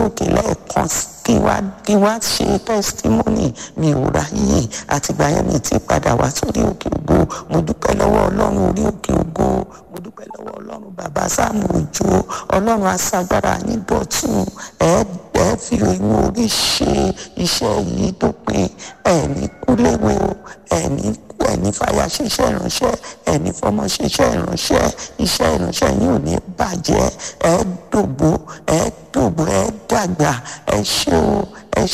òkè lẹ́ẹ̀kan kí wá kí wá ṣe testimony mi ò ráyè àtìgbà yẹn mi ti padà wá sórí òkè ògo mo dúpẹ́ lọ́wọ́ ọlọ́run orí òkè ògo mo dúpẹ́ lọ́wọ́ ọlọ́run bàbá sáàmù òjò ọlọ́run aṣagbára yín dọ̀tún ẹ ẹ fi inú orí ṣe iṣẹ́ yìí tó pé ẹ̀mí kúléwé o ẹ̀mí ẹ̀mí fàyà ṣiṣẹ́ ìránṣẹ́ ẹ̀mí fọmọ ṣiṣẹ́ ìránṣẹ́ iṣẹ́ ìránṣẹ́ yín ò ní bàjẹ́ ẹ dògbó ẹ dògbó ẹ dàgbà ẹ ṣé o ẹ